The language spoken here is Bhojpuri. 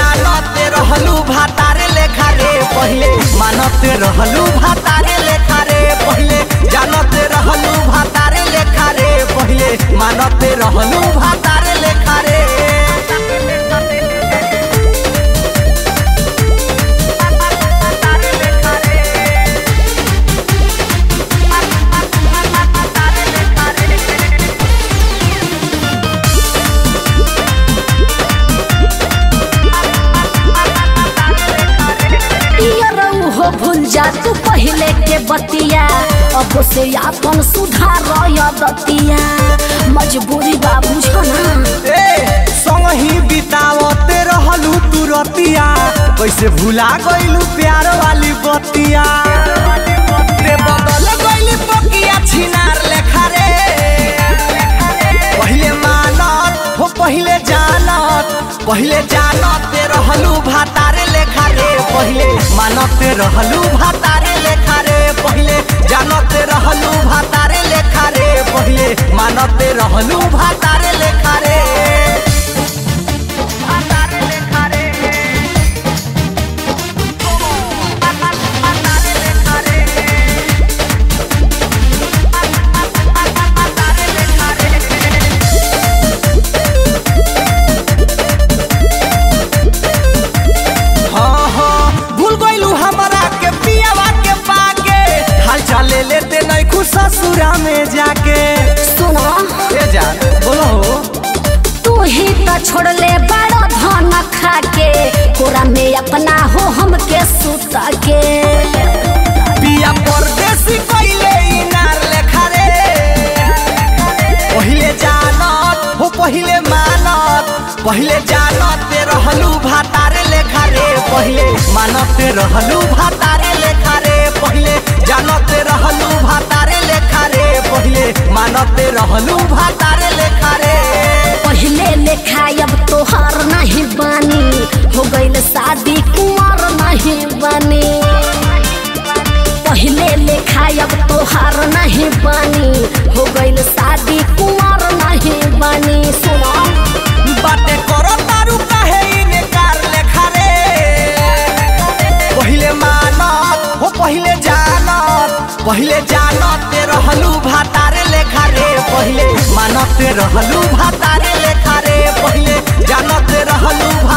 जानते रहलू भातारे लेखा रे पहिले मानते रहलू भातारे लेखा रे पहिले जानते रहलू भातारे लेखा रे पहिले मानते रहलू भातारे लेखा रे पियरऊ हो भूल जा तू पहले के बतिया अब से अपन सुधार दतिया मजबूरी बा बुझना ए संगही बितावते रहलू तू रतिया कैसे भुला गइलू प्यार वाली बतिया रे बदल गइली पकिया छिनार लेखा रे पहिले मानत हो पहिले जानत पहिले जानते रहलू भातारे लेखा रे पहिले मानते रहलू भातारे लेखा रे पहिले जानते रहलू भातारे लेखा रे पहिले मानते रहलू भातारे लेखा रे भातारे लेखा रे भातारे लेखा रे भातारे लेखा रे हाँ हाँ भूल गइलू हमरा के पियावा के पाके हाल चाल ले लेते नहीं खुश ससुरा में जाके सुनो ए जा बोलो हो तू ही तो छोड़ले बड़ा धन खा के कोरा में अपना हो हमके सुता के पिया परदेसी कइले इनार लेखा रे पहिले जानत हो पहिले मानत पहिले जानते रहलू भातारे लेखा रे पहिले मानते रहलू भातारे लेखा रे पहिले जानते रहलू भातारे लेखा रे पहिले मानते रहलू भातारे लेखा रे पहले लेखा अब तोहार नहीं बानी हो गइल शादी कुंवर नहीं बानी पहले लेखा अब तोहार नहीं बानी हो गइल शादी कुंवर नहीं बानी सुनो बाटे करो तारू काहे इनकार लेखा रे पहिले मानत हो पहिले जानत पहिले जानते रहलू भातारे लेखा रे पहिले मानते रहलू भातारे लेखा रे पहिले जानते रहलू